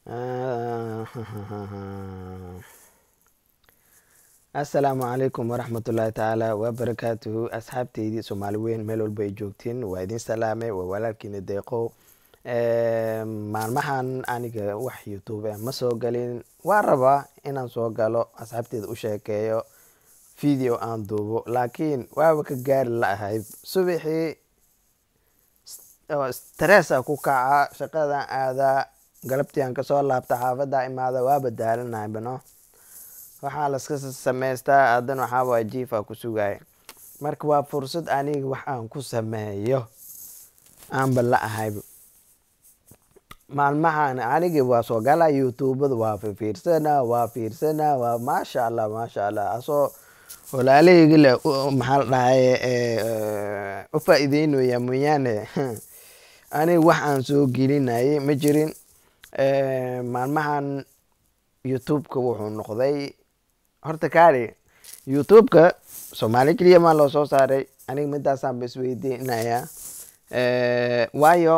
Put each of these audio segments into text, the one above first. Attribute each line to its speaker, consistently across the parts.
Speaker 1: assalaamu calaykum waraxmatullaahi tacaala wabarakaatuhu asxaabteydii soomaali weyn meel walba ay joogtiin waa idin salaamay waa walaalkiina deeqow maalmahan aniga wax youtube ah ma soo galin waa rabaa inaan soo galo asxaabteeda u sheekeeyo video aan duubo laakiin waaba ka gaari la ahayd subaxii stressa ku kaca shaqadan aadaa galabtii aan kasoo laabta xaafada imaada waaba daalanahay bano waxaa laska samaystaa haddana waxaa waa jiifa ku sugaya marka waa fursad aniga wax aan ku sameeyo aanba la ahayba maalmahan aniga waa soo gala youtubada waa fiirsana waa fiirsana waa maasha allah maasha allah asoo walaalahayga le maxaa la dhahaye u faa-iideynaya mooyaane aniga wax aan soo gelinayay ma jirin maalmahan youtube-ka wuxuu noqday horta kaari youtube-ka soomaali keliya maa loo soo saaray aniga midaasaan ba isweydiinaya waayo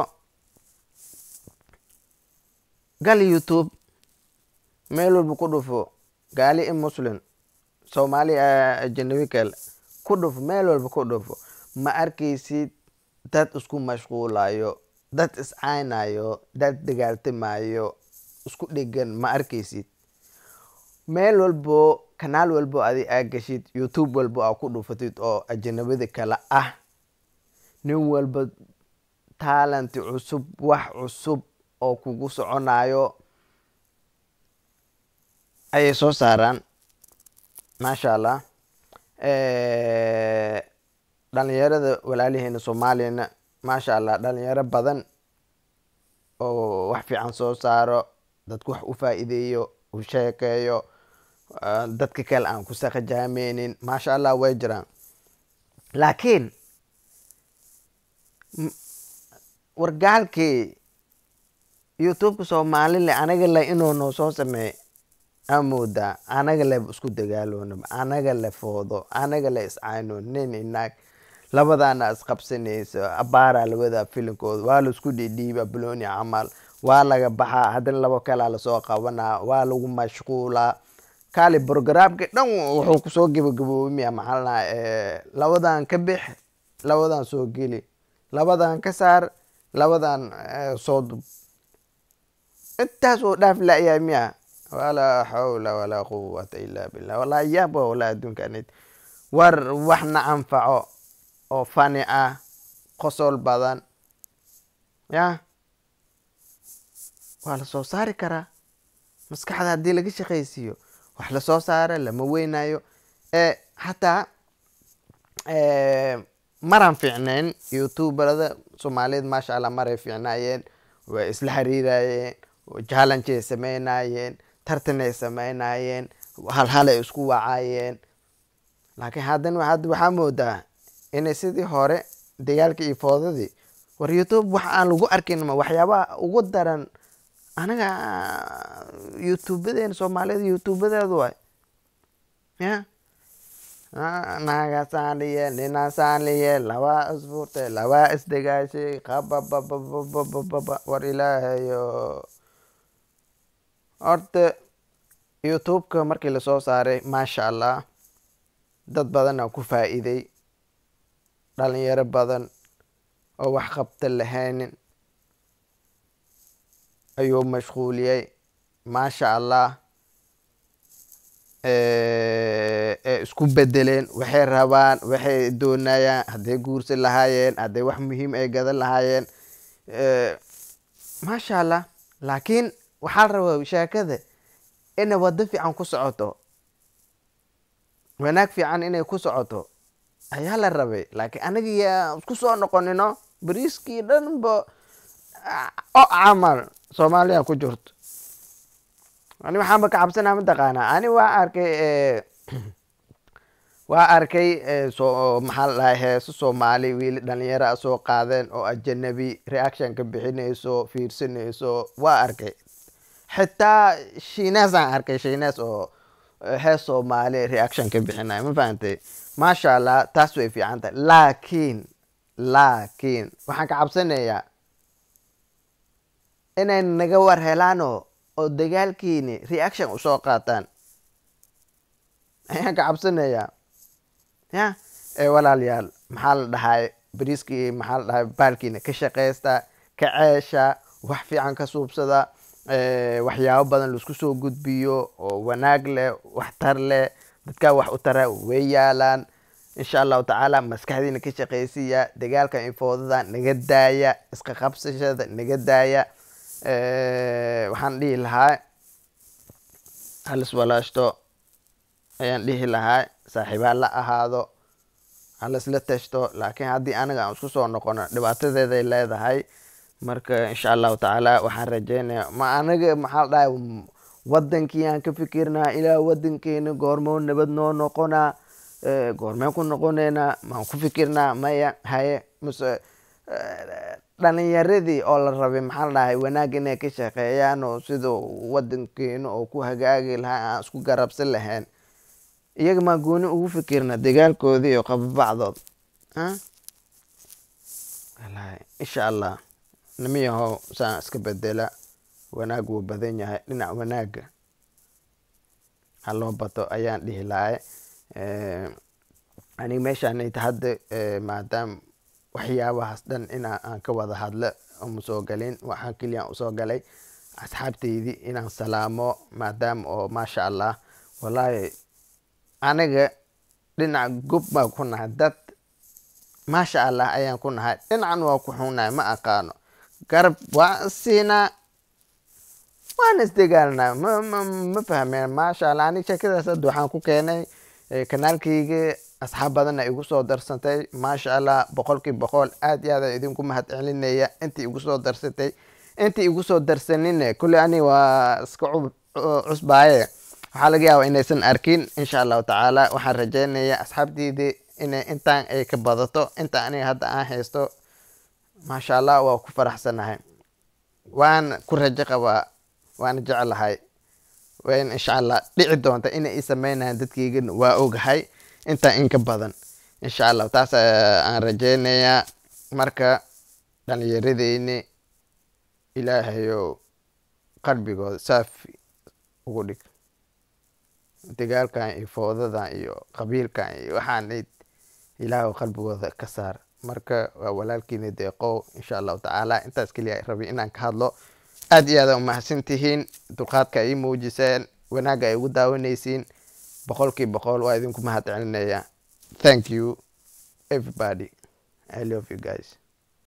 Speaker 1: gal youtube meel walba ku dhufo gaali i muslim soomaali ajanabi kale ku dhufo meel walba ku dhufo ma arkaysid dad isku mashquulayo dad iscaynayo dad dagaaltamayo isku dhegan ma arkaysid meel walbo kanaal walbo adi aa gashid youtube walbo aa ku dhufatid oo ajanabada kale ah nin walba taalanti cusub wax cusub oo kugu soconayo ayay soo saaraan maasha allah dhalinyarada walaalaheena soomaaliyana maasha allah dhalinyaro badan oo wax fiican soo saaro dadku wax u faa-iideeyo u sheekeeyo dadka kale aan ku saqajaameynin maasha allah way jiraan laakiin wargaalkii youtubeka soomaalile anaga le inuu noo soo sameey aa moodaa anaga le isku dagaaloonaba anaga le foodo anaga le iscayno nin inaag labadaana isqabsanayso abaaraa lawadaa filinkooda waa laisku dhidhiiba baloni camal waa laga baxaa haddana labo kalaa lasoo qabanaa waa lagu mashquulaa kaali brogramka dhan wuxuu kusoo gabagaboobimaya maxaa laa labadan ka bix labadan soo geli labadan ka saar labadan soo dub intaas oo dhaaf la-yahay miya walaa xawla walaa quwata illa billah walaa yaaba walaa adduunkanid war waxna anfaco oo fani ah qosol badan ya waa lasoo saari karaa maskaxda haddii laga shaqaysiiyo wax lasoo saara lama weynayo hataa maraan fiicnayn youtuberada soomaaliyeed maasha allah maray fiicnaayeen way isla xiriirayeen jallangeay sameynayeen tartanay sameynayeen halhalay isku wacayeen laakiin haddana hadda waxaa moodaa inay sidii hore dagaalkii iyo foodadii war youtube wax aan lagu arkin ma waxyaabaha ugu daran anaga youtubebadeena soomaaliyada youtubebadeedu waay ya naagaasaan liye ninaasaan liye labaa isfurtay labaa isdagaashay qababababababa war ilaahayo horta youtube-ka markii lasoo saaray maasha allah dad badanaa ku faa-iiday dhalinyaro badan oo wax qabta lahaynin ayuu mashquuliyey maasha allah ee isku bedeleen waxay rabaan waxay doonayaan hadday guursan lahaayeen hadday wax muhiim ay gadan lahaayeen maasha allah laakiin waxaa la rabaa sheekada inay waddo fiican ku socoto wanaag fiican inay ku socoto ayaa la rabay laakiin anaga yaa isku soo noqonino bariiskii dhanba o camal soomaaliya ku jirto ani waxaanba ka cabsanaa mataqaanaa ani waa arkay waa arkay so maxaa la dhahay heeso soomaali wiili dhalinyaro a soo qaadeen oo ajanabi reaction ka bixinayso fiirsanayso waa arkay xitaa shiineesaan arkay shiinees oo hees soomaali reaction ka bixinayo ma fahantay maasha allah taas way fiican tahay laakiin laakiin waxaan ka cabsanayaa inay naga war helaano oo dagaalkiini reaction usoo qaataan ayaan ka cabsanayaa ya ee walaalayaal maxaa la dhahay bariiskii maxaa la dhahay baalkiina ka shaqaysta ka ceesha wax fiican ka suubsada waxyaabo badan laisku soo gudbiyo oo wanaag leh waxtar leh dadkaa wax u tara way yaalaan insha allahu tacaala maskaxdiina ka shaqaysiya dagaalka infoodada naga daaya iska qabsashada naga daaya waxaan dhihi lahaa halis walaashto ayaan dhihi lahaa saaxiibaa la ahaado halisla tashto laakiin haddii anaga aan isku soo noqono dhibaatadeeday leedahay marka insha allahu tacaala waxaan rajeynaya ma anaga maxaa la dhahay wadankii aan ka fikirnaa ilaa wadankeena goormoo nabad noo noqonaa goormeen ku noqoneynaa maan ku fikirnaa maya haye mase dhalinyaradii oo la rabay maxaa la dhahay wanaag inay ka shaqeeyaan oo sida wadankeena oo ku hagaagi lahaa aan isku garabsan lahayn iyaga maa gooni ugu fikirna dagaalkoodii iyo qababacdood insha allah nimiyahow saan iska bedela wanaag wuu badan yahay dhinac wanaaga ha loo bato ayaan dhihi lahay aniga meeshaanayta hadda maadaama waxyaabahaas dhan inaa aan ka wada hadlo uma soo galin waxaan keliyaan usoo galay asxaabteydii inaan salaamo maadaama oo maasha allah wallaahi aniga dhinac gob baa ku nahay dad maasha allah ayaan ku nahay dhinacan waa ku xunnahay ma aqaano garab waa siinaa waana isdagaalnaa ma ma ma fahmeen maasha allah aniga sheekadaas hadda waxaan ku keenay kanaalkayga asxaab badanna igu soo darsantay maasha allah boqolkii boqol aad iyo aad idinku mahad celinaya intii igu soo darsatay intii igu soo darsanine kulle ani waa iska cusbaaye waxaa laga yaabaa inaysan arkin insha allahu tacaala waxaan rajeynayaa asxaabteydii inay intaan ay ka badato inta aniga hadda aan haysto maasha allah waa ku faraxsanahay waan ku rajo qabaa waana jeclahay wayn insha allah dhici doonta inay i sameynayaan dadkaygana waa ogahay intaa in ka badan insha allah taas aan rajeynayaa marka dhalinyaradeyni ilaahayow qalbigooda saafi ugu dhig dagaalkan iyo foodadan iyo qabiilkan iyo waxaanayd ilaahu qalbigooda ka saar marka waa walaalkiina deeqow insha allahu tacaala intaas keliya rabi inaan ka hadlo aad iyo aada umahadsan tihiin dulqaadka ay muujiseen wanaagga ay ugu daawanaysiin boqolkii boqol waa idinku mahad celinaya thank you everybody i love you guys